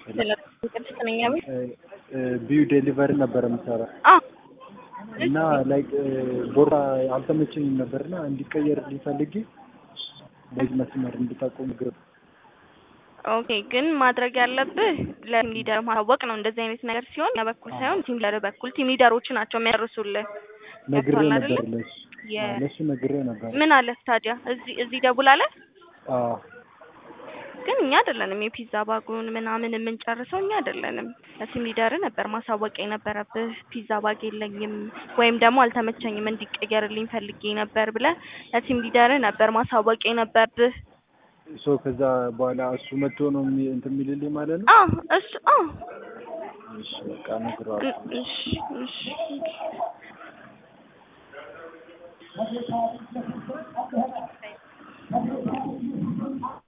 ቅድስት ነኝ አቤት። ቢዩ ዴሊቨሪ ነበር የምሰራ አዎ እና ላይክ ቦርሳ አልተመቸኝም ነበርና እንዲቀየር ሊፈልጊ በዚህ መስመር እንድታቆም ግር ኦኬ ግን ማድረግ ያለብህ ለቲም ሊደር ማሳወቅ ነው። እንደዚህ አይነት ነገር ሲሆን እኛ በኩል ሳይሆን ቲም ሊደር በኩል ቲም ሊደሮች ናቸው የሚያደርሱልህ። ነግሬ ገብቶሃል ነበር አይደለ? ለሱ የ- አዎ፣ ለሱ ነግሬ ነበር። ምን አለ ታዲያ እዚህ እዚህ ደውል አለ። አዎ ግን እኛ አይደለንም የፒዛ ባጉን ምናምን የምንጨርሰው እኛ አይደለንም። ለቲም ሊደር ነበር ማሳወቅ የነበረብህ ፒዛ ባግ የለኝም ወይም ደግሞ አልተመቸኝም እንዲቀየርልኝ ፈልጌ ነበር ብለህ ለቲም ሊደር ነበር ማሳወቅ የነበረብህ። ሶ ከዛ በኋላ እሱ መጥቶ ነው የሚ- እንትን የሚልልኝ ማለት ነው። አዎ እሱ አዎ እሺ በቃ እነግረዋለሁ። እሺ እሺ